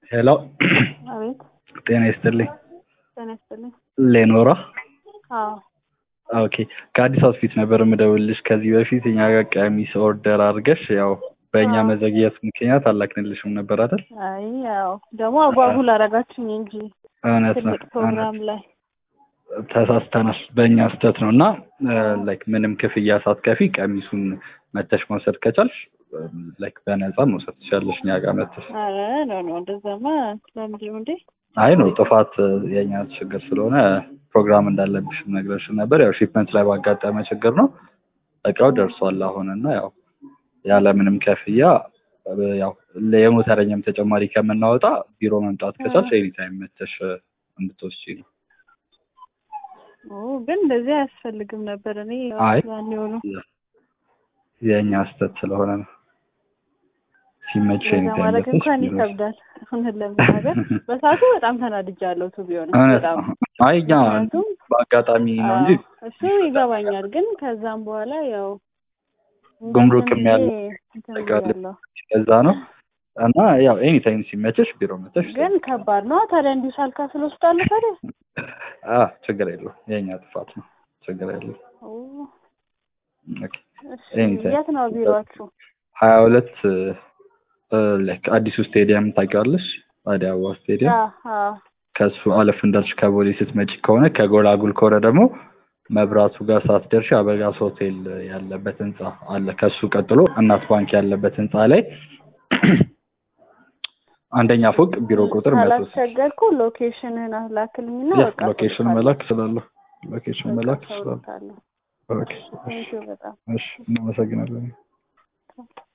ሄሎ አቤት ጤና ይስጥልኝ። ጤና ይስጥልኝ። ሌኖራ አዎ ኦኬ ከአዲስ አውትፊት ነበር የምደውልልሽ። ከዚህ በፊት እኛ ጋር ቀሚስ ኦርደር አድርገሽ ያው በእኛ አዎ። መዘግየት ምክንያት አላክንልሽም ነበር አይደል? አይ ያው ደግሞ አጓጉል አረጋችሁኝ እንጂ እውነት ነው ትልቅ ፕሮግራም ላይ ተሳስተናል። በእኛ ስህተት ነው እና ላይክ ምንም ክፍያ ሳትከፊ ቀሚሱን መተሽ መውሰድ ከቻልሽ ላይክ በነፃ መውሰድ ትችላለሽ እኛ ጋር መተሽ። አረ ኖ ኖ እንደዛማ ለምንድን ነው እንዴ? አይ ነው ጥፋት የኛ ችግር ስለሆነ ፕሮግራም እንዳለብሽ ነግረሽን ነበር። ያው ሺፕመንት ላይ ባጋጠመ ችግር ነው። እቃው ደርሷል አሁን እና ያው ያለምንም ክፍያ ያው የሞተረኛም ተጨማሪ ከምናወጣ ቢሮ መምጣት ከቻልሽ ኤኒታይም መተሽ እንድትወስጂ ነው። ኦ ግን እንደዚህ አያስፈልግም ነበር። እኔ አይ ያን የሆኑ የእኛ ስህተት ስለሆነ ነው። ሲመች እንደዛ ኤኒታይም ማድረግ መተሽ እንኳን ቢሮ ይከብዳል። እውነት ለመናገር በሰዓቱ በጣም ተናድጃለሁ። ቱ ቢሆን እውነት በጣም ነው። አይ እኛ ምክንያቱም በአጋጣሚ ነው እንጂ አዎ፣ እሱ ይገባኛል። ግን ከዛም በኋላ ያው ጉምሩክም እንደምንም ያለ ብዬ እንትን ነገር ብያለሁ። ከዛ ነው እና ያው ኤኒታይም ሲመችሽ ቢሮ መተሽ ግን ከባድ ነው ታዲያ እንዲሁ ሳልከፍል ወስዳለሁ ታዲያ አ ችግር የለውም የእኛ ጥፋት ነው። ችግር የለውም። ኦ፣ ኦኬ እሺ ኤኒታይም የት ነው ቢሮአችሁ? ሀያ ሁለት ላይክ አዲሱ ስቴዲየም ታውቂዋለሽ? አዲስ አበባ ስቴዲየም አዎ አዎ ከሱ አለፍ እንዳልሽ ከቦሌ ስትመጪ ከሆነ ከጎላጉል ከሆነ ደግሞ መብራቱ ጋር ሳትደርሺ አበጋዝ ሆቴል ያለበት ህንጻ አለ። ከሱ ቀጥሎ እናት ባንክ ያለበት ህንጻ ላይ አንደኛ ፎቅ ቢሮ ቁጥር መቶ ስልሳ ካላስቸገርኩ ሎኬሽንህን ላክልኝና ያ በቃ ሎኬሽን እሰጥሃለሁ። መላክ እችላለሁ። ሎኬሽን በቃ መላክ እችላለሁ። እሰጥሃለሁ። ኦኬ ቴንኪው በጣም እሺ፣ እናመሰግናለን።